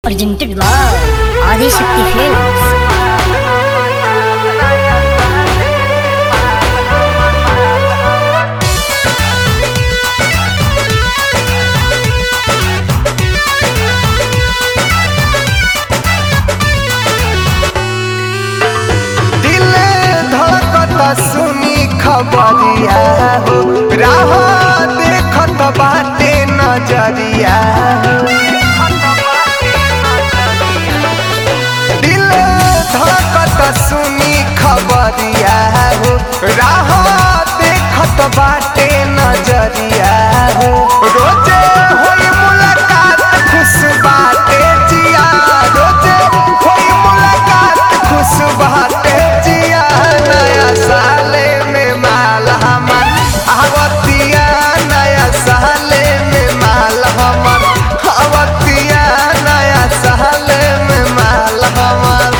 presented by Adi Shakti Films. दिल धड़कता सुनी खबरिया हो राह देखत बाटे नजरिया दिल धड़कता सुनी खबरिया हो राह देखत बाटे नजरिया हो रोजे होई मुलाकात खुश बाटे जिया रोजे होई मुलाकात खुश बाटे जिया नया साले में माल हमर आवतिया नया साले में माल हमर आवतिया नया साले में माल हमर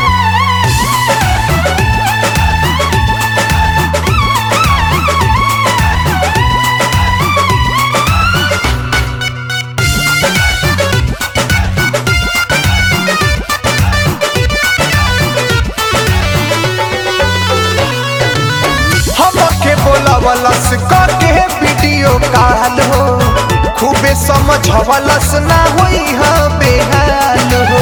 हमके बोलवलस के वीडियो कॉल हो खूबे समझवलस ना होई हम बेहाल हो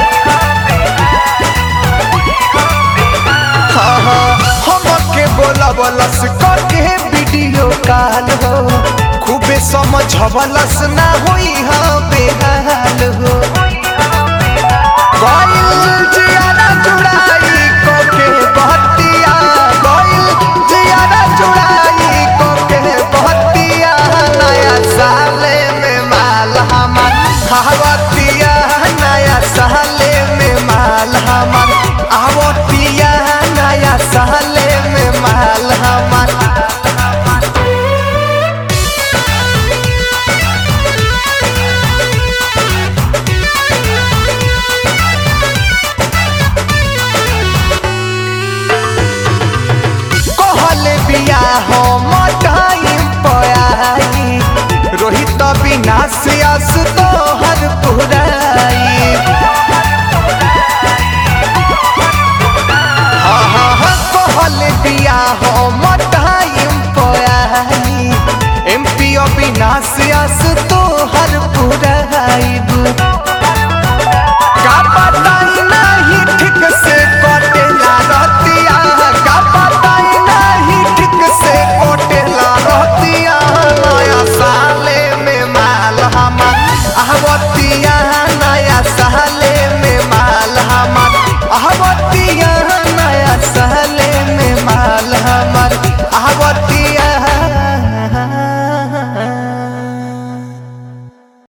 हाँ हाँ हमके बोलवलस के वीडियो कॉल हो खूबे समझवलस ना होई हम बेहाल हो गइल जियारा जुड़ाई कोके बहतिया गइल जियारा जुड़ाई कोके बहतिया नया साले में माल हमर आवतिया नया साले में माल हमर आवतिया नया साले में माल हमर कहले बिया हम टाइम पयाई रोहित बिना से आस तो हर पुराई हाँ हाँ हाँ कहले बिया हम टाइम पयाई एम पी ओ बिना से आस तो हर पुराई का बताई नहीं ठीक से कटेला रहतिया का बताई नहीं ठीक से कटेला रहतिया नया साले में माल हमर आहवतिया नया साले में माल हमर आहवतिया